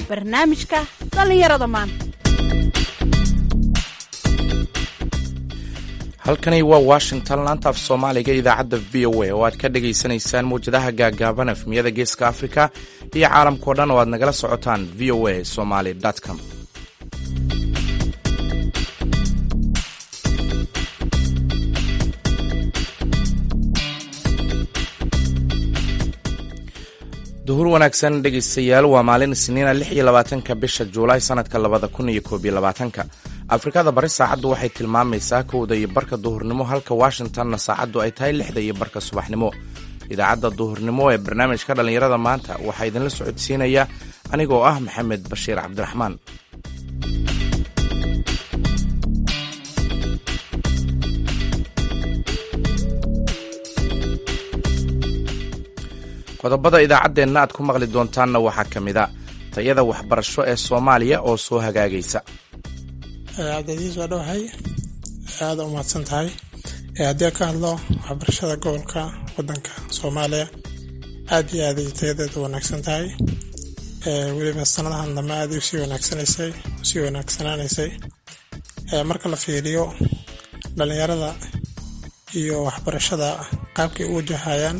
barnaamijka dhallinyarada maanta halkani waa washington laanta af soomaaliga idaacadda v o a oo aad ka dhagaysanaysaan mawjadaha gaagaaban efmiyada geeska afrika iyo caalamkao dhan oo aad nagala socotaan v o a somaly com duhur wanaagsan dhegaystayaal waa maalin isniina lix iyo labaatanka bisha juulaay sanadka labada kun iyo koob iyo labaatanka afrikada bari saacaddu waxay tilmaamaysaa kowda iyo barka duhurnimo halka washingtonna saacaddu ay tahay lixda iyo barka subaxnimo idaacadda duhurnimo ee barnaamijka dhallinyarada maanta waxaa idinla socodsiinaya anigoo ah maxamed bashiir cabdiraxmaan qodobada idaacaddeenna aad ku maqli doontaanna waxaa ka mid a tayada waxbarasho ee soomaaliya oo soo hagaagaysa cabdicasiis waa dhowahay aada u mahadsan tahay haddii ka hadlo waxbarashada gobolka wadanka soomaaliya aad iyo aaday tayadeeda wanaagsan tahay weliba sanadahan dambe aaday usii wanaagsanaysay usii wanaagsanaanaysay marka la fiiriyo dhalinyarada iyo waxbarashada qaabkay u wajahayaan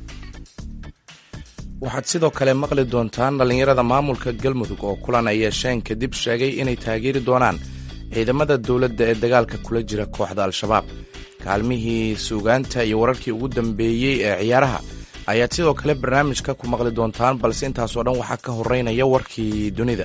waxaad sidoo kale maqli doontaan dhallinyarada maamulka galmudug oo kulan ay yeesheen kadib sheegay inay taageeri doonaan ciidamada dowladda ee dagaalka kula jira kooxda al-shabaab kaalmihii suugaanta iyo wararkii ugu dambeeyey ee ciyaaraha ayaad sidoo kale barnaamijka ku maqli doontaan balse intaasoo dhan waxaa ka horeynaya warkii dunida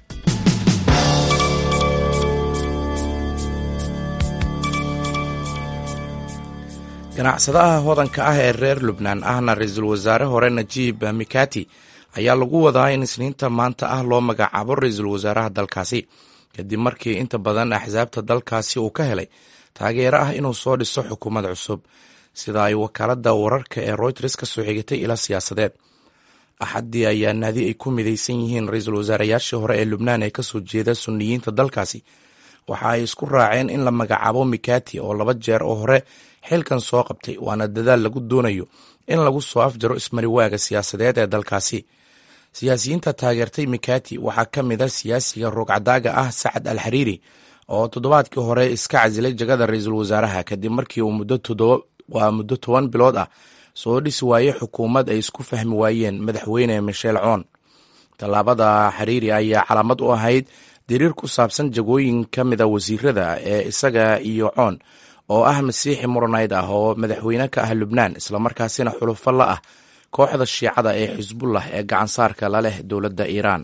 ganacsadaha hodanka ah ee reer lubnaan ahna ra-iisul wasaare hore najiib mikati ayaa lagu wadaa in isniinta maanta ah loo magacaabo ra-iisul wasaaraha dalkaasi kadib markii inta badan axsaabta dalkaasi uu ka helay taageero ah inuu soo dhiso xukuumad cusub sida ay wakaaladda wararka ee royters ka soo xigatay ila siyaasadeed axaddii ayaa naadi ay ku midaysan yihiin ra-iisul wasaarayaashii hore ee lubnaan ee kasoo jeeda suniyiinta dalkaasi waxa ay isku raaceen in la magacaabo mikati oo laba jeer oo hore xilkan soo qabtay waana dadaal lagu doonayo in lagu soo afjaro ismariwaaga siyaasadeed ee dalkaasi siyaasiyiinta taageertay mikati waxaa ka mid a siyaasiga roogcadaaga ah sacad al xariiri oo toddobaadkii hore iska casilay jagada ra-iisul wasaaraha kadib markii uu waa muddo toban bilood ah soo dhisi waayey xukuumad ay isku fahmi waayeen madaxweyne michel coon tallaabada xariiri ayaa calaamad u ahayd diriir ku saabsan jagooyin ka mida wasiirada ee isaga iyo coon oo ah masiixi muranayd ah oo madaxweyne ka ah lubnaan islamarkaasina xulufo la ah kooxda shiicada ee xisbullah ee gacansaarka la leh dowladda iiraan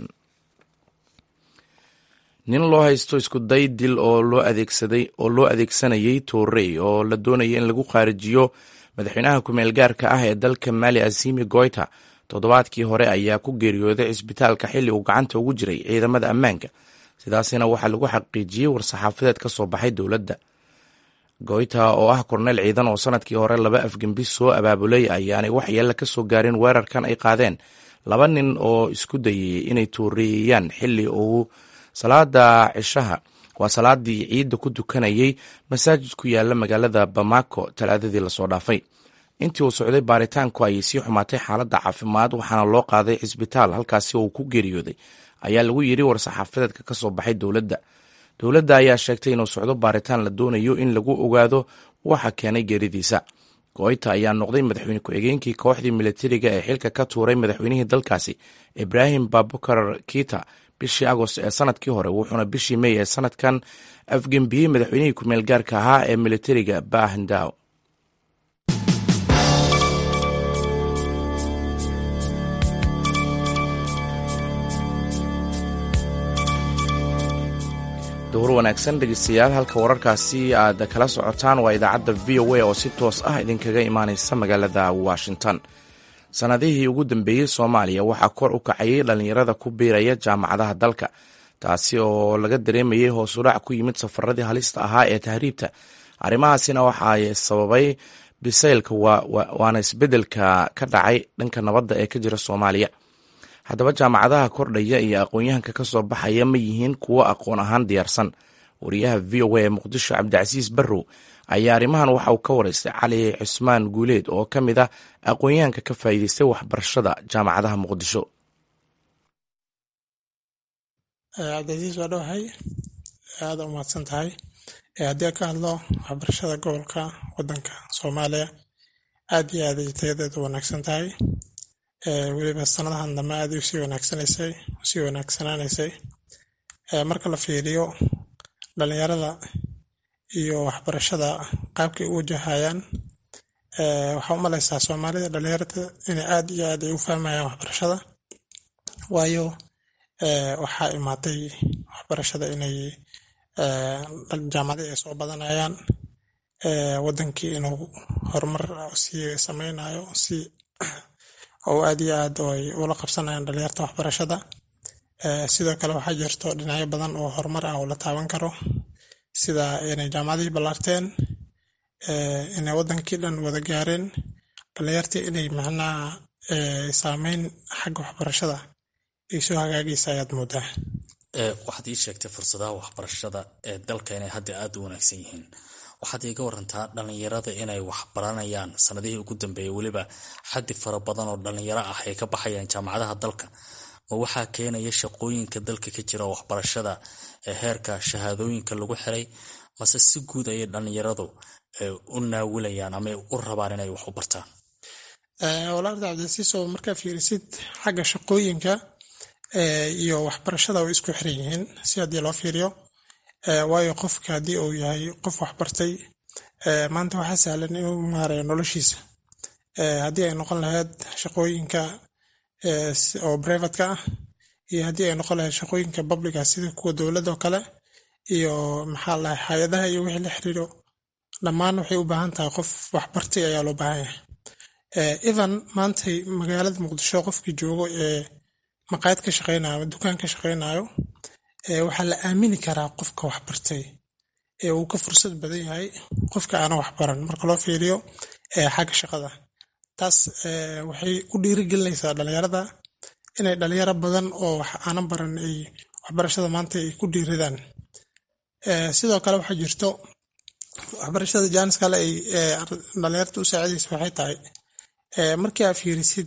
nin loo haysto iskuday dil oo loo adeegsaday oo loo adeegsanayay toorey oo la doonaya in lagu qaarijiyo madaxweynaha ku-meel gaarka ah ee dalka maali asimi goyta toddobaadkii hore ayaa ku geeriyooday cisbitaalka xilli uu gacanta ugu jiray ciidamada ammaanka sidaasina waxaa lagu xaqiijiyey war-saxaafadeed ka soo baxay dowladda goyta oo ah korneyl ciidan oo sanadkii hore laba afgembi soo abaabulay ayaanay waxyeella ka soo gaarin weerarkan ay qaadeen laba nin oo isku dayay inay tooreeyaan xilli uu salaada cishaha waa salaadii ciidda ku tukanayay masaajid ku yaala magaalada bamako talaadadii lasoo dhaafay intii uu socday baaritaanku ayay sii xumaatay xaaladda caafimaad waxaana loo qaaday cisbitaal halkaasi uu ku geeriyooday ayaa lagu yidhi war-saxaafadeedka ka soo baxay dowladda dowladda ayaa sheegtay inuu socdo baaritaan la doonayo in lagu ogaado waxa keenay geeridiisa goyta ayaa noqday madaxweyne ku-xigeenkii kooxdii militariga ee xilka ka tuuray madaxweynihii dalkaasi ibraahim babukar kita bishii agost ee sanadkii hore wuxuuna bishii mey ee sanadkan afgembiyey madaxweynihii ku-meel gaarka ahaa ee militariga bahindaw duhur wanaagsan dhegeystayaal halka wararkaasi aad kala socotaan waa idaacadda v o a oo si toos ah idinkaga imaaneysa magaalada washington sannadihii ugu dambeeyey soomaaliya waxaa kor u kacayay dhallinyarada ku biiraya jaamacadaha dalka taasi oo laga dareemayay hoosudhac ku yimid safaradii halista ahaa ee tahriibta arrimahaasina waxaa sababay bisaylka waana isbeddelka ka dhacay dhanka nabadda ee ka jira soomaaliya haddaba jaamacadaha kordhaya iyo aqoon-yahanka ka soo baxaya ma yihiin kuwo aqoon ahaan diyaarsan wariyaha v o a ee muqdisho cabdicasiis barrow ayaa arrimahan waxa uu ka waraystay cali cusmaan guuleed oo ka mid ah aqoon-yahanka ka faa'iideystay waxbarashada jaamacadaha muqdisho cabdicasiis waa dhowahay aada u mahadsan tahay haddii ka hadlo waxbarashada gobolka wadanka soomaaliya aad iyo aad ay tayadeedu wanaagsan tahay weliba sanadahan dambe aad usii wanaagsanaysay usii wanaagsanaanaysay marka la fiiriyo dhalinyarada iyo waxbarashada qaabkay u wajahayaan waxaa u malaysaa soomaalida dhalinyarada inay aad iyo aad ay u fahmayaan waxbarashada waayo waxaa imaatay waxbarashada inay jaamacadii ay soo badanayaan wadankii inuu horumar sii sameynayo si oo aad iyo aad ay ula qabsanayaan dhalinyarta waxbarashada sidoo kale waxaa jirto dhinacyo badan oo horumar ah oo la taaban karo sida inay jaamacadihii ballaarteen inay wadankii dhan wada gaareen dhalinyartii inay macnaha saameyn xagga waxbarashada ay soo hagaagaysa ayaad moodaa waxaad ii sheegtay fursadaha waxbarashada ee dalka inay hadda aada u wanaagsan yihiin waxaad iiga warantaa dhalinyarada inay waxbaranayaan sanadihii ugu dambeeyay weliba xaddi fara badan oo dhalinyaro ah ay ka baxayaan jaamacadaha dalka ma waxaa keenaya shaqooyinka dalka ka jira waxbarashada ee heerka shahaadooyinka lagu xiray mase si guud ayay dhalinyaradu u naawilayaan ama u rabaan inay wax u bartaan walaarta cabdilasiiso markaa fiirisid xagga shaqooyinka iyo waxbarashada way isku xiran yihiin si haddii loo fiiriyo waayo qofka haddii uu yahay qof waxbartay maanta waxaa sahlan inuu maareeyo noloshiisa haddii ay noqon lahayd shaqooyinka oo privatka ah iyo haddii ay noqon lahayd shaqooyinka publica sida kuwa dowladda oo kale iyo maxaa lahay hay-adaha iyo wixii la xiriiro dhammaan waxay u baahan tahay qof waxbartay ayaa loo baahan yahay even maantay magaalada muqdisho qofkii joogo ee maqaayad ka shaqeynayo ama dukaan ka shaqeynayo waxaa la aamini karaa qofka waxbartay ee uu ka fursad badan yahay qofka aana waxbaran marka loo fiiriyo xagga shaqada taas waxay u dhiirigelinaysaa dhalinyarada inay dhalinyaro badan oo wax aanan baran ay waxbarashada maanta ay ku dhiiridaan sidoo kale waxaa jirto waxbarashada jaanis kale ay dhalinyarta u saacidaysa waxay tahay markii aa fiirisid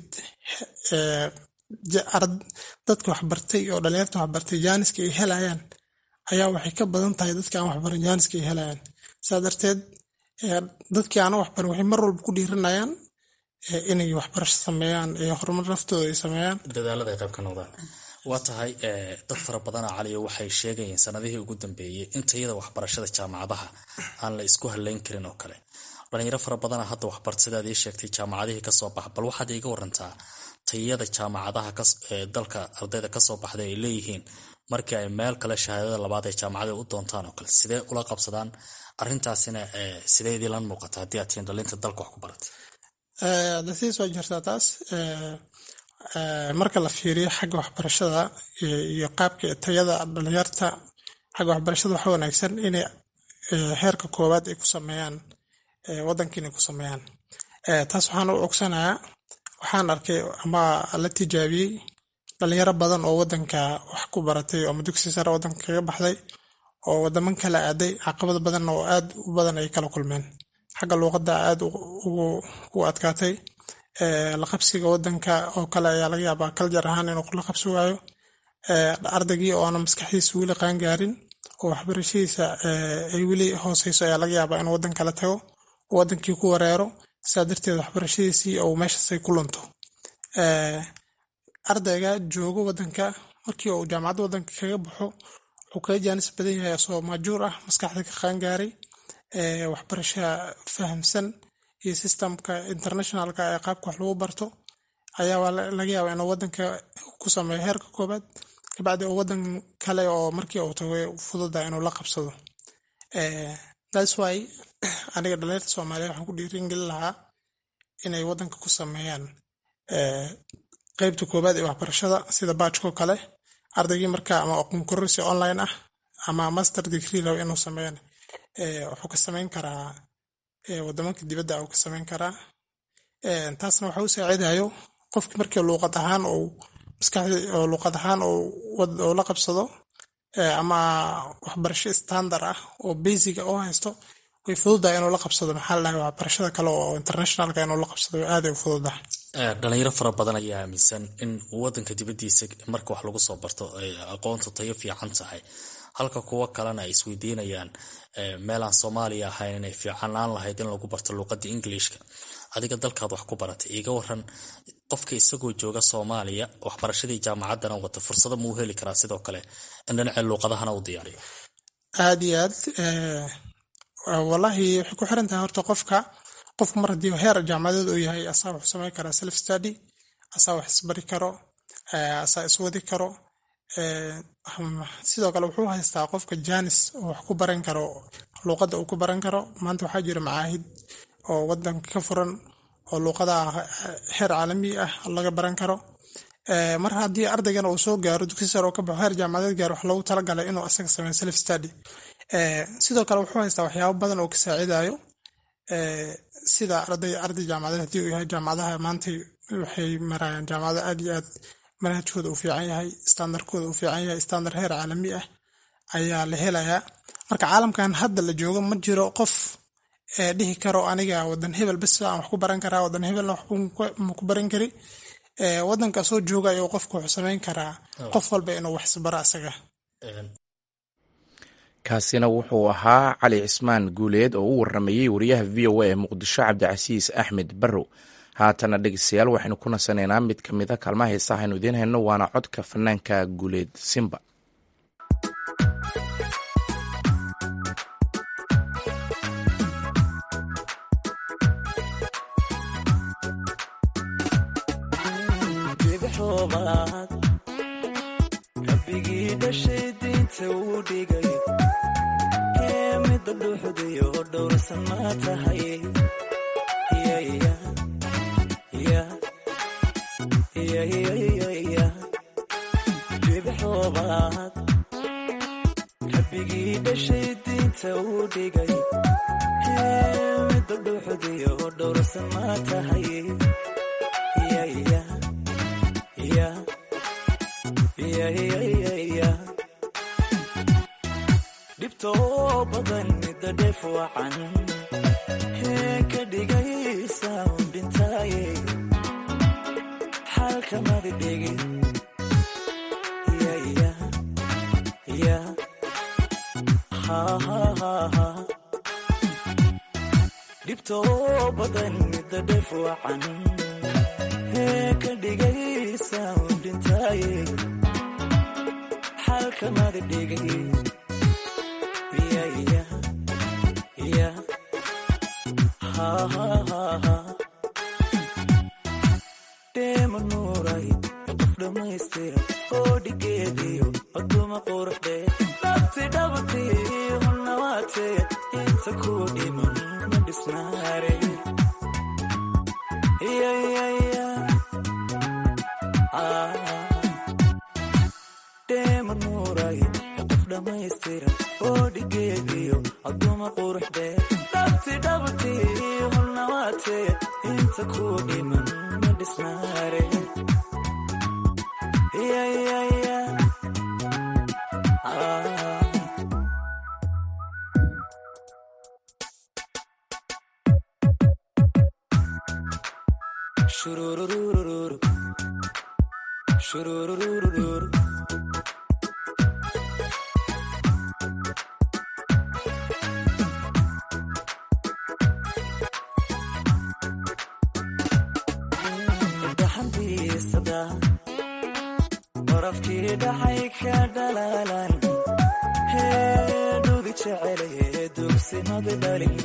dadka waxbartay oo dhalinyarta waxbartay jaaniska ay helayaan ayaa waxay ka badan tahay dadka aan waxbaran jaaniska ay helayaan saa darteed dadkii aana waxbaran waxay mar walba ku dhiiranayaan inay waxbarasho sameeyaan ee horumar naftooda ay sameeyaan dadaalada ay qayb ka noqdaan waa tahay dad fara badana caliyo waxay sheegayeen sanadihii ugu dambeeyey in tayada waxbarashada jaamacadaha aan la isku haleyn karin oo kale dhalinyaro fara badana hadda waxbarta sidaad ii sheegtay jaamacadihii kasoo baxa bal waxaad iiga warantaa tayada jaamacadaha dalka ardayda kasoo baxda ay leeyihiin markii ay meel kale shahaadada labaad ay jaamacada u doontaan oo kale sidee ula qabsadaan arintaasina sidee idilan muuqata haddii aad tihiin dhalinta dalka wax ku baratay dasii soo jirtaa taas marka la fiiriyo xagga waxbarashada iyo qaabka tayada dhalinyarta xagga waxbarashada waxa wanaagsan inay heerka koowaad ay ku sameeyaan wadanka inay ku sameeyaan taas waxaan u cogsanayaa waxaan arkay ama la tijaabiyey dhalinyaro badan oo wadanka wax ku baratay oo dugsi sare wadanka kaga baxday oo wadaman kala aaday caqabad badan oo aad u badan ay kala kulmeen xagga luuqadda aad ugu adkaatay la qabsiga wadanka oo kale ayaa laga yaabaa kaljar ahaan inuu la qabsi waayo ardaygii oona maskaxdiisa weli qaan gaarin oo waxbarashadiisa ay weli hooseyso ayaa laga yaabaa inuu wadan kala tago wadankii ku wareero saa darteed waxbarashadiisii ou meeshaasay ku lunto ardayga joogo wadanka markii uu jaamacadda wadanka kaga baxo wuxuu kaga jaanis badan yahay asoo maajuur ah maskaxda ka qaangaaray waxbarasha fahamsan iyo systemka internationalka ee qaabka wax lagu barto ayaa laga yaaba inuu wadanka ku sameeyo heerka koobaad kabacdi uu wadan kale oo markii uu tago fududa inuu la qabsado thats why aniga dhalinyarta soomaaliya waxaan ku dhiiringelin lahaa inay wadanka ku sameeyaan qeybta koobaad ee waxbarashada sida baajkoo kale ardaygii marka ama aqoon kororsi online ah ama master degree raba inuu sameeyaan wuxuu ka sameyn karaa wadamanka dibadda uu ka sameyn karaa taasna waxa u saacidayo qofki markii luuqad ahaan ou maskaxdi luuqad ahaan ou la qabsado ama waxbarasho standard ah oo basiga oo haysto way fududahay inuu la qabsado maxaa la dhahay waxbarashada kale oo internationalka inuu la qabsado aaday u fududahay dhalinyaro fara badan ayaa aaminsan in wadanka dibadiisa marka wax lagu soo barto ay aqoontu tayo fiican tahay halka kuwo kalena ay isweydiinayaan meelaan soomaaliya ahayn inay fiicanaan lahayd in lagu barto luuqada ingiliishka adiga dalkaad wax ku baratay iga waran qofka isagoo jooga soomaaliya waxbarashadii jaamacaddana wata fursado muu heli karaa sidoo kale in dhinacii luuqadahana u diyaariyo aad iyo aad wallaahi waxay ku xiran tahay horta qofka qofku mar haddii heer jaamacadeed uu yahay asaa wuxuu samayn karaa self study asaa wax isbari karo asaa iswadi karo sidoo kale wuxuu haystaa qofka janis oo wax ku baran karo luuqadda uu ku baran karo maanta waxaa jira macaahid oo wadanka ka furan oo luuqada heer caalami ah laga baran karo mar haddii ardaygana uu soo gaaro dugsi sare oo ka baxo heer jaamacadeed gaaro wax loogu talagalay inuu asaga sameeyo self study sidoo kale wuxuu haystaa waxyaabo badan oo ka saacidayo sida arday arday jaamacadeed haddii uu yahay jaamacadaha maanta waxay marayaan jaamacado aad iyo aad manhajkooda uu fiican yahay standardkooda uu fiican yahay standard heer caalami ah ayaa la helayaa marka caalamkan hadda la joogo ma jiro qof dhihi karo aniga wadan hebel bes aan wax ku baran karaa wadan hebelna waxma ku baran kari wadanka soo jooga ayuu qofku wuxuu samayn karaa qof walba inuu wax isbaro asaga kaasina wuxuu ahaa cali cismaan guuleed oo u waramayey wariyaha v o a ee muqdisho cabdicasiis axmed barrow haatana dhegeystayaal waxaynu ku nasanaynaa mid ka mid a kaalmaha heesaha aynu idiin hayno waana codka fanaanka guuleed simba rabbigii dhashay diinta uu dhigay ee midda dhuuxdayo dhowrsan ma tahay jibxoobaad rabbigii dhashay diinta uu dhigay ee midda dhuuxdayo dhowrsan ma tahay dhibtoo badan midda dheef wacan hee ka dhigaysa un dhintaaye xalkamadi dhigin dhibtoo badan midda dheef wacan hee ka dhigaysa un dhintaaye xalkamadi dhigin dheema nuuray qof dhammaystira oo dhigeediyo aduma quruxdee nafti dhabtii hunnawaatee inta kuu dhiman ma dhisnaare dheema nuuray qof dhammaystira oo dhigeediyo aduma quruxdee nafti dhabtii hunnawaatee inta kuu dhiman ma dhisnaare shurururururu shurururururu dhaxantiisada barafkii dhacay ka dhalaalan heedhudi jecelaye dugsimadi dhalin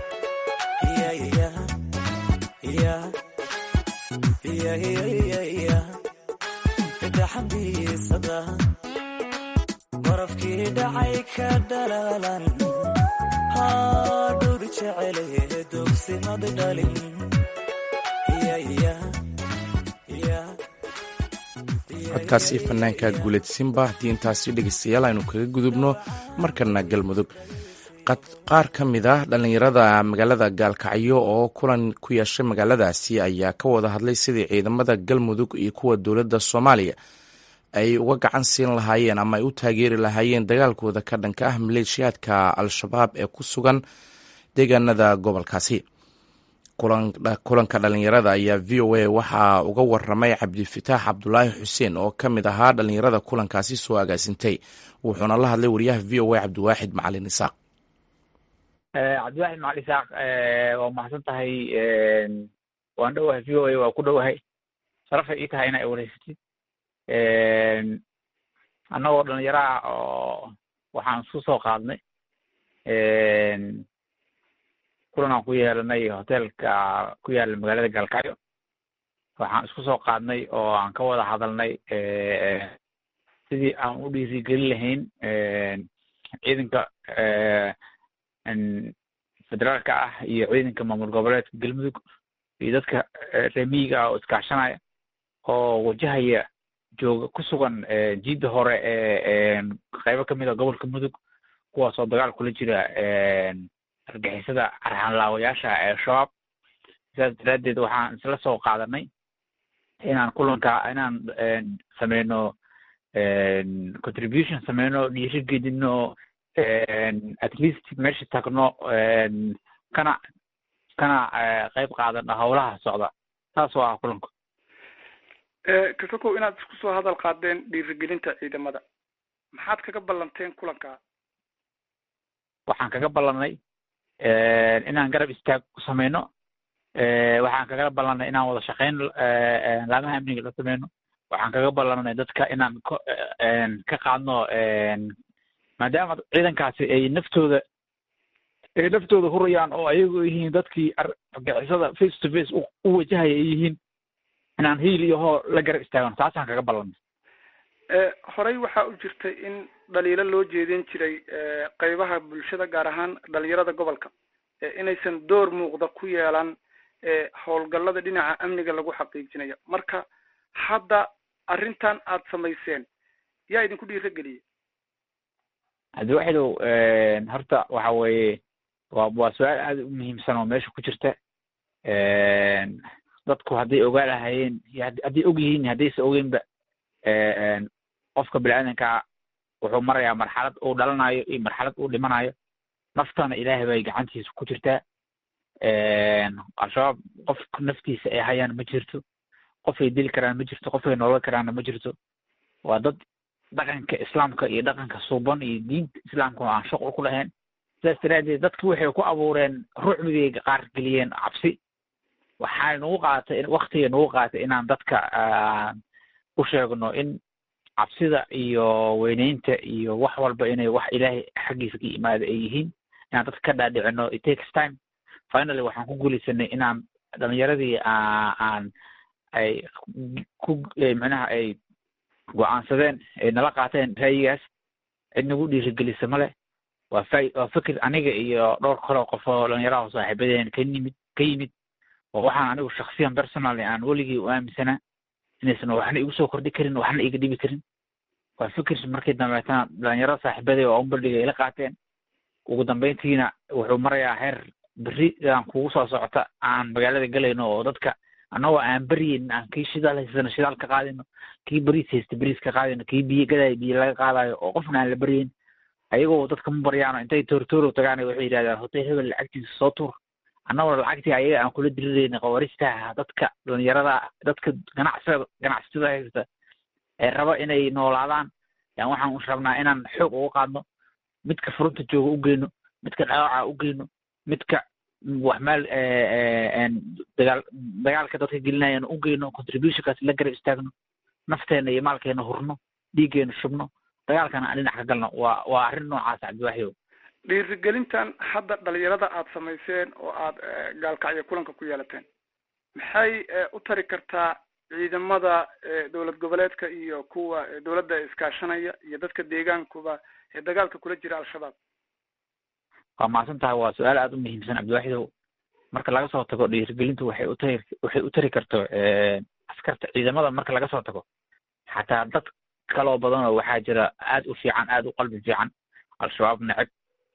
dhaxantiisada barafkii dhacay ka dhalaalan haadhudi jecelaye dugsimadi dhalin codkaasi fanaanka guuleed simba haddii intaasi dhegeystayaal aynu kaga gudubno markana galmudug qaar ka mid ah dhallinyarada magaalada gaalkacyo oo kulan ku yeeshay magaaladaasi ayaa ka wada hadlay sidii ciidamada galmudug iyo kuwa dowladda soomaaliya ay uga gacan siin lahaayeen ama ay u taageeri lahaayeen dagaalkooda ka dhanka ah maleeshiyaadka al-shabaab ee ku sugan deegaanada gobolkaasi kulanka dhalinyarada ayaa v o a waxaa uga waramay cabdifitaax cabdulaahi xuseen oo ka mid ahaa dhalinyarada kulankaasi soo agaasintay wuxuuna la hadlay wariyaha v o a cabdiwaaxid macalin isaaq cabdiwaaxid macalin isaaq waa mahadsan tahay waan dhowahay v o a waa ku dhowahay sharafay ii tahay ina wareysatid annagoo dhalinyaro ah oo waxaan isku soo qaadnay kulan aan ku yeelanay hoteelka ku yaala magaalada galkacyo waxaan isku soo qaadnay oo aan ka wada hadalnay sidii aan u dhiirigelin lahayn ciidanka federaalka ah iyo ciidanka maamul goboleedka galmudug iyo dadka remiyiga ah oo iskaashanaya oo wajahaya jooga ku sugan jiidda hore ee qaybo kamid a gobolka mudug kuwaas oo dagaal kula jira argixisada arxanlaawayaasha ee shabaab sidaas daraaddeed waxaan isla soo qaadanay inaan kulanka inaan sameyno contribution sameyno dhiirigelino at least meesha tagno kana kana qayb qaadano howlaha socda saas oo ah kulanku kasokow inaad isku soo hadal qaadeen dhiirigelinta ciidamada maxaad kaga ballanteen kulanka waxaan kaga ballanay inaan garab istaag ku sameyno waxaan kaga ballanay inaan wada shaqeyn laamaha amniga la sameyno waxaan kaga ballanay dadka inaan ka qaadno maadaama ciidankaasi ay naftooda ay naftooda hurayaan oo ayagu yihiin dadkii argixisada face to face u wajahaya ay yihiin inaan hiil iyo hoo la garab istaagno taasaan kaga ballanay horey waxaa u jirtay in dhaliilo loo jeedin jiray qeybaha bulshada gaar ahaan dhalinyarada gobolka inaysan door muuqda ku yeelan howlgallada dhinaca amniga lagu xaqiijinayo marka hadda arrintan aad samayseen yaa idinku dhiiro geliyey cabdiwaxidow horta waxa weeye waa waa su-aal aada u muhiimsan oo meesha ku jirta dadku hadday ogaa lahayeen hadday og yihiin haddaysa ogeynba qofka bini-aadankaa wuxuu marayaa marxalad uu dhalanayo iyo marxalad uu dhimanayo naftana ilaahay bay gacantiisa ku jirtaa al-shabaab qof naftiisa ay hayaan ma jirto qofay dili karaan ma jirto qofay noolal karaanna ma jirto waa dad dhaqanka islaamka iyo dhaqanka suuban iyo diinta islaamka aan shuqul ku lahayn sidaas daraaddeed dadki waxay ku abuureen rucbigay qaar geliyeen cabsi waxaa nagu qaatay waktiga nagu qaatay inaan dadka u sheegno in cabsida iyo weyneynta iyo wax walba inay wax ilaahay xaggiisa ka yimaada ay yihiin inaan dadka ka dhaadhicino it takes time finally waxaan ku guulaysanay inaan dhalinyaradii aan ay ku micnaha ay go-aansadeen ay nala qaateen ra'yigaas cid nagu dhiirigelisa male waa fa waa fikir aniga iyo dhowr kaloo qof oo dhalinyaraha saaxiibadeen ka yimid ka yimid oo waxaan anigu shaksiyan personally aan weligii u aaminsanaa inaysan waxna igu soo kordhi karin waxna iga dhibi karin waa fikir markii dambeetana dhalinyarada saaxiibadey oo unbaldhiga ila qaateen ugu dambeyntiina wuxuu marayaa heer berri aan kugu soo socota aan magaalada galayno oo dadka annagoo aan beryeyn aan kii shidaal haysano shidaal ka qaadino kii beriis haysta beriis ka qaadino kii biyo gadayo biyo laga qaadayo oo qofna aan la beryeyn ayagoo dadka ma baryaano intay toortoorow tagaan waxay yidhahdaan hotel hebel lacagtiisa soo tuur annagoo lacagtii ayaga aan kula dirirayna qawaaristaha dadka dhalinyarada dadka ganacsada ganacsatada haysta ee raba inay noolaadaan yaan waxaan u rabnaa inaan xoog uga qaadno midka furunta jooga u geyno midka dhaawaca u geyno midka wax meel dagaal dagaalka dadka gelinayaan u geyno contributionkaas la garab istaagno nafteena iyo maalkeena hurno dhiiggeena shubno dagaalkana aan dhinac ka galno waa waa arrin noocaas cabdiwaxiow dhiirigelintan hadda dhalinyarada aad samayseen oo aad gaalkacyo kulanka ku yeelateen maxay u tari kartaa ciidamada dowlad goboleedka iyo kuwa dowladda iskaashanaya iyo dadka deegaankuba ee dagaalka kula jira al-shabaab waa mahadsan tahay waa su-aal aada u muhiimsan cabdiwaxidow marka laga soo tago dhiirigelintu waxay u tari waxay u tari karto askarta ciidamada marka laga soo tago xataa dad kaloo badan oo waxaa jira aada u fiican aada u qalbi fiican al-shabaab neceb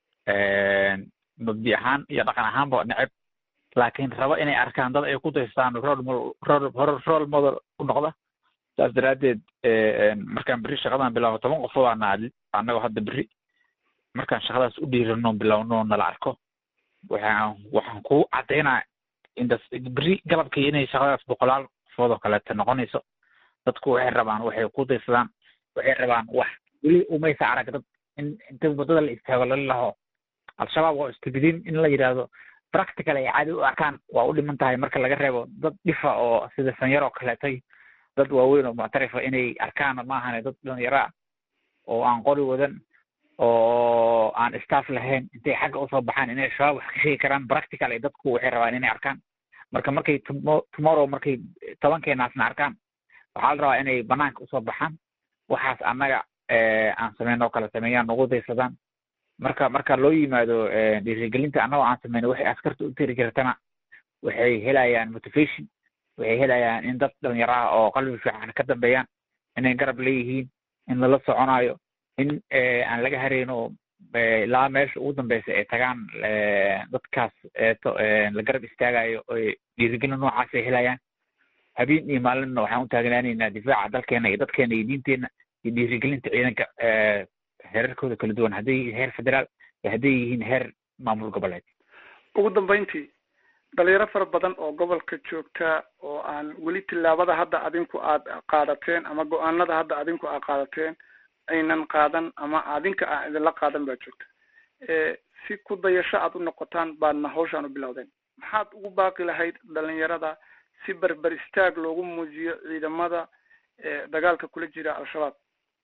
mabdi ahaan iyo dhaqan ahaanba neceb laakiin raba inay arkaan dad ay ku daystaan rol model u noqda saas daraaddeed markaan berri shaqadan bilaabo toban qofood aana annagoo hadda berri markaan shaqadaas u dhiirano bilowno nala arko waxaan waxaan ku caddaynaa beri galabkii inay shaqadaas boqolaal qofood oo kaleeto noqonayso dadku waxay rabaan waxay ku daysadaan waxay rabaan wax weli umaysa arag dad in inta waddada la istaago lala laho al-shabaab waa istibidiin in la yidhaahdo practical ay caadi u arkaan waa u dhiman tahay marka laga reebo dad dhifa oo sida sanyar oo kaleetay dad waaweyn oo muctarifa inay arkaan maahane dad dhalinyaro ah oo aan qori wadan oo aan staff lahayn intay xagga usoo baxaan inay shabaab wax ka sheegi karaan practical ay dadku waxay rabaan inay arkaan marka markay tomorrow markay tobankeenaasna arkaan waxaa la rabaa inay banaanka usoo baxaan waxaas annaga aan sameyn oo kale sameeyaan nagu daysadaan marka marka loo yimaado dhiirigelinta annagoo aan sameyno waxay askarta u tiri kartana waxay helayaan motivation waxay helayaan in dad dhalinyaro ah oo qalbi fiican ka dambeeyaan inay garab leeyihiin in lala soconayo in aan laga hareyno ilaa meesha ugu dambeysa ay tagaan dadkaas eeto la garab istaagayo oy dhiirigelin noocaas ay helayaan habeen iyo maalinna waxaan u taagnaanaynaa difaaca dalkeena iyo dadkeena iyo diinteena iyo dhiirigelinta ciidanka heerarkooda kala duwan hadday yihiin heer federaal iyo hadday yihiin heer maamul goboleed ugu dambeyntii dhalinyaro fara badan oo gobolka joogta oo aan weli tillaabada hadda adinku aad qaadateen ama go-aanada hadda adinku aad qaadateen aynan qaadan ama adinka aan idinla qaadan baa joogta si ku dayasho aad u noqotaan baadna hawshaan u bilowdeen maxaad ugu baaqi lahayd dhalinyarada si berber istaag loogu muujiyo ciidamada dagaalka kula jira al-shabaab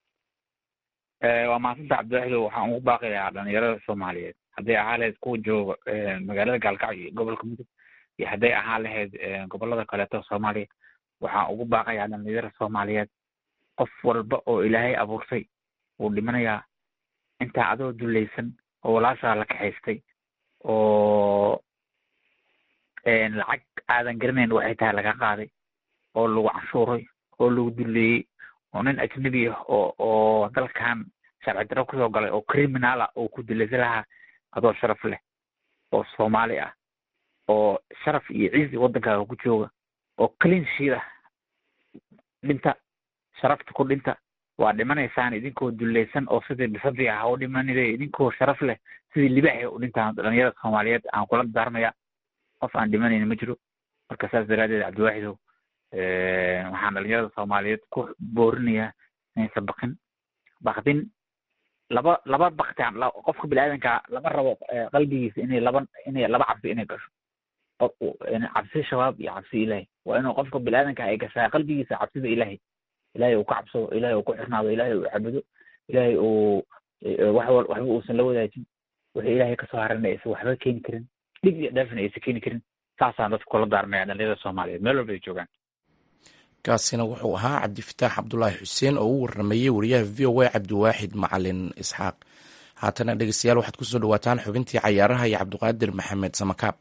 waa mahadsanta cabdiwaxido waxaan ugu baaqi lahaa dhalinyarada soomaaliyeed hadday ahaa lahayd kuwa jooga magaalada gaalkacyo iyo gobolka mudug iyo hadday ahaa lahayd gobolada kaleeto soomaaliya waxaan ugu baaqayaa dhalinyarada soomaaliyeed qof walba oo ilaahay abuurtay wuu dhimanayaa intaa adoo dulaysan oo walaashaa la kaxaystay oo lacag aadan garanayn waxay tahay laga qaaday oo lagu canshuuray oo lagu duleeyey oo nin ajnabi ah oo oo dalkan sharci daro kusoo galay oo criminal ah oo ku dilaysa lahaa adoo sharaf leh oo soomaali ah oo sharaf iyo ciisi waddankaaga ku jooga oo clean sheet ah dhinta sharafta ku dhinta waa dhimanaysaan idinkoo dulaysan oo sidii bisadii ah u dhimanide idinkoo sharaf leh sidii libaaxi u dhintaan dhalinyarada soomaaliyeed aan kula daarmaya qof aan dhimanayna ma jiro marka saas daraadeed cabdiwaaxidow waxaan dhalinyarada soomaaliyeed ku boorinayaa inaysan bakin bakdin laba laba baktaan qofka biniaadanka lama rabo qalbigiisa inay laba inay laba cabsi inay gasho cabsi shabaab iyo cabsi ilaahay waa inuu qofka biniaadanka ay gashaa qalbigiisa cabsida ilaahay ilaahay uu ka cabsado ilaahay uu ku xirnaado ilaahay uu cabudo ilaahay uu wax waxba uusan la wadaajin wixii ilaahay kasoo harana aysan waxba keeni karin dhib iyo dheefna aysan keeni karin saasaan dadka kula daarmaya dhalinyarada soomaaliyeed meel walba ay joogaan kaasina wuxuu ahaa cabdifataax cabdulaahi xuseen oo u warramayey wariyaha v o a cabdiwaaxid macalin isxaaq haatana dhegeystayaal waxaad kusoo dhawaataan xubintii cayaaraha iyo cabdiqaadir maxamed samakaab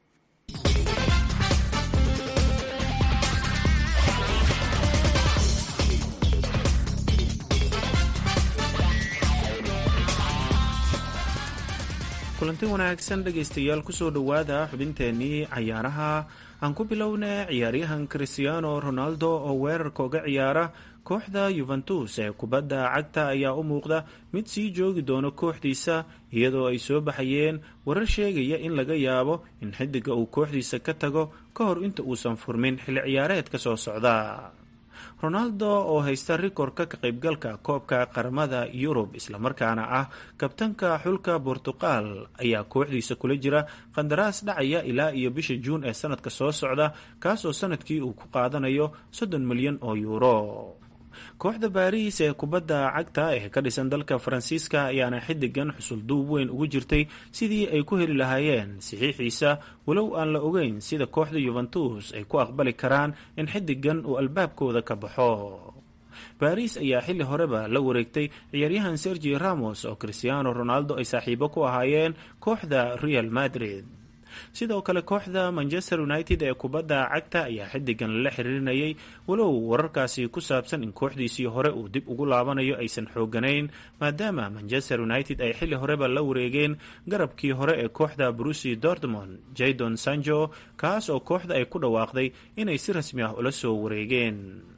kulanti wanaagsan dhegaystayaal kusoo dhowaada xubinteennii cayaaraha aan ku bilowna ciyaaryahan christiano ronaldo oo weerarka uga ciyaara kooxda yuventus ee kubadda cagta ayaa u muuqda mid sii joogi doono kooxdiisa iyadoo ay soo baxayeen warar sheegaya in laga yaabo in xidiga uu kooxdiisa ka tago ka hor inta uusan furmin xilli ciyaareedka soo socda ronaldo oo haysta rikorka ka qaybgalka koobka qaramada yurub islamarkaana ah kabtanka xulka bortuqal ayaa kooxdiisa kula jira qandaraas dhacaya ilaa iyo bisha juun ee sanadka soo socda kaasoo sanadkii uu ku qaadanayo soddon milyan oo yuuro kooxda baariis ee kubadda cagta ee ka dhisan dalka faransiiska ayaana xidigan xusul duub weyn ugu jirtay sidii ay ku heli lahaayeen saxiixiisa walow aan la ogeyn sida kooxda yuventus ay ku aqbali karaan in xidigan uu albaabkooda ka baxo baariis ayaa xilli horeba la wareegtay ciyaaryahan sergi ramos oo cristiano ronaldo ay saaxiibo ku ahaayeen kooxda real madrid sidoo kale kooxda manchester united ee kubadda cagta ayaa xidigan lala xiriirinayay walow wararkaasi ku saabsan in kooxdiisii hore uu dib ugu laabanayo aysan xooganayn maadaama manchester united ay xilli horeba la wareegeen garabkii hore ee kooxda brusi dortmond jadon sanjo kaas oo kooxda ay ku dhawaaqday inay si rasmi ah ula soo wareegeen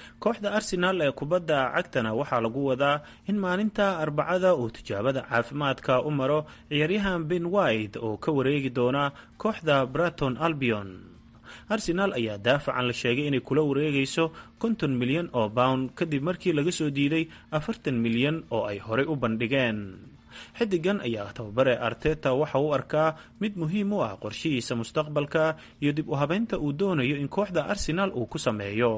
kooxda arsenaal ee kubadda cagtana waxaa lagu wadaa in maalinta arbacada uu tijaabada caafimaadka u maro ciyaaryahan ben white oo ka wareegi doona kooxda braton albion arsenaal ayaa daafacan la sheegay inay kula wareegayso konton milyan oo pound kadib markii laga soo diiday afartan milyan oo ay horey u bandhigeen xidigan ayaa tababare arteta waxa uu arkaa mid muhiim u ah qorshihiisa mustaqbalka iyo dib u habeynta uu doonayo in kooxda arsenaal uu ku sameeyo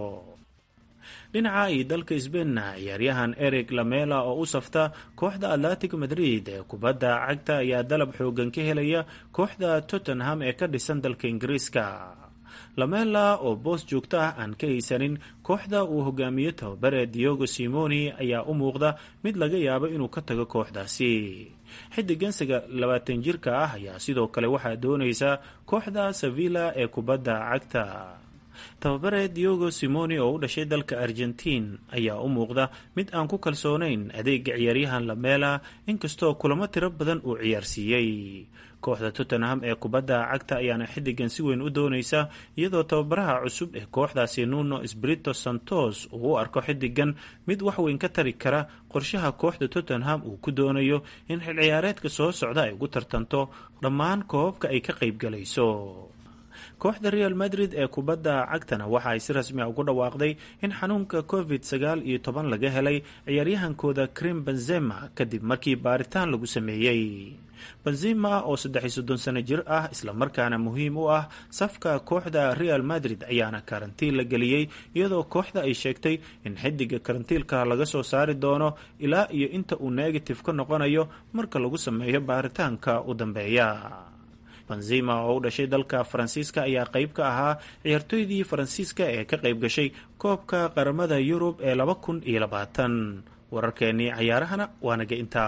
dhinaca iyo dalka sbeinna ciyaaryahan eric lamela oo u safta kooxda atlantic madrid ee kubadda cagta ayaa dalab xoogan ka helaya kooxda tottenham ee ka dhisan dalka ingiriiska lamela oo boos joogto ah aan ka haysanin kooxda uu hogaamiyo tababare diogo simoni ayaa u muuqda mid laga yaabo inuu ka tago kooxdaasi xidigan labaatan jirka ah ayaa sidoo kale waxaa doonaysa kooxda sevilla ee kubadda cagta tababare diogo simoni oo u dhashay dalka argentiin ayaa u muuqda mid aan ku kalsoonayn adeega ciyaaryahan lamela inkastoo kulamo tiro badan uu ciyaarsiiyey kooxda tottenham ee kubadda cagta ayaana xidigan si weyn u doonaysa iyadoo tababaraha cusub ee kooxdaasi nuno sbrito santos uu u arko xidigan mid waxweyn ka tari kara qorshaha kooxda tottenham uu ku doonayo in xil ciyaareedka soo socda ay ugu tartanto dhammaan koobabka ay ka qaybgalayso kooxda real madrid ee kubadda cagtana waxa ay si rasmi a ugu dhawaaqday in xanuunka covid sagaal iyo toban laga helay ciyaaryahankooda krim benzema kadib markii baaritaan lagu sameeyey benzema oo saddex iyo soddon sano jir ah islamarkaana muhiim u ah safka kooxda real madrid ayaana karantiin la geliyey iyadoo kooxda ay sheegtay in xidiga karantiilka laga soo saari doono ilaa iyo inta uu negative ka noqonayo marka lagu sameeyo baaritaanka u dambeeya benzema oo u dhashay dalka faransiiska ayaa qayb ka ahaa ciyaartooydii faransiiska ee ka qayb gashay koobka qaramada yurub ee laba kun iyo labaatan wararkeennii cayaarahana waa naga intaa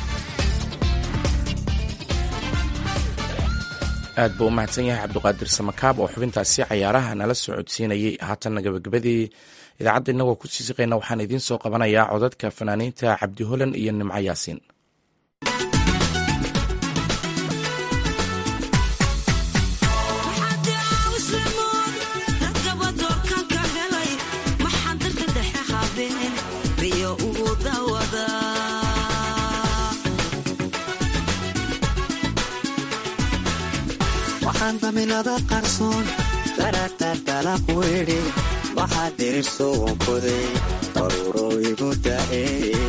aad buu u mahadsan yahay cabduqaadir samakaab oo xubintaasi cayaaraha nala soo codsiinayay haatanna gabagabadii idaacadda innagoo ku sii siqayna waxaan idiin soo qabanayaa codadka fanaaniinta cabdi holan iyo nimco yaasiin waxaan daminada qarsoon daragtardalaq weydhi waxaa dirirso wankoday daruuro igu da'e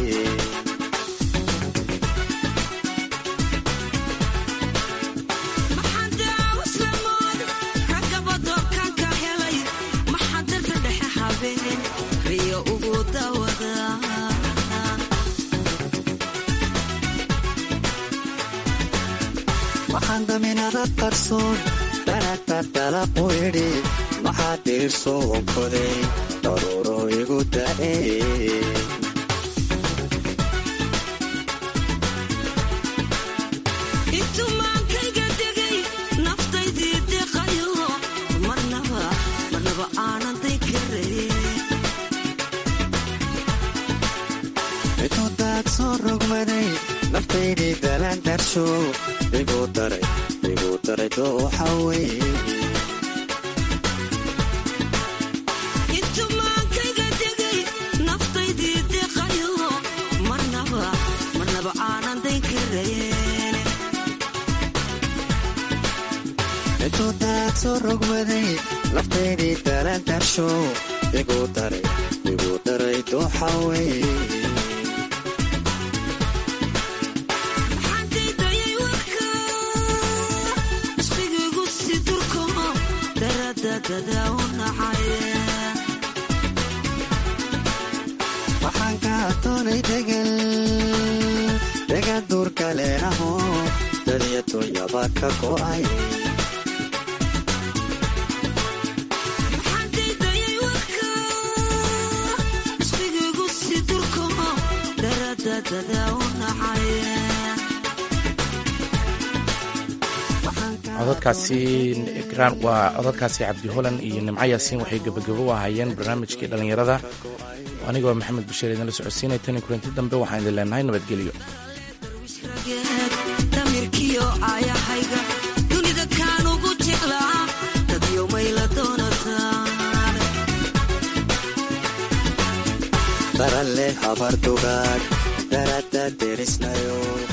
waxaan daminada qarsoon daragtardalaq weydhi waxaa dirirso wankoday daruuro igu da'e intumaankayga degay naftaydii deqayo marnaba marnaba aanan day karay intuu daad soo rogmaday naftaydii dalaan darsho igu daray igu daray dooxa weye intumaankayga degay naftaydii deqayo marnaba marnaba aanan day karayn intuu daad soo rogmaday naftaydii dalaan darsho igu daray igu daray dooxa weye xandaydayay warka isqigaygu si durko daradadada u nacay waxaan ka atoonay degal degan duurka leenaho dadiya dunyaba ka go'ay xandaydayay warka isqigaygu si durko daradadada u nacay codadkaasi graan waa codadkaasi cabdi holan iyo nimco yaasiin waxay gebagabo u ahaayeen barnaamijkii dhallinyarada anigoo maxamed bashiir idinla socodsiinay tani kulanti dambe waxaan idin leenahay nabadgelyo damirkiyo aayahayga dunida kaan ugu jeclaa dadyo mayla doonataan habardugaag darada derisnayo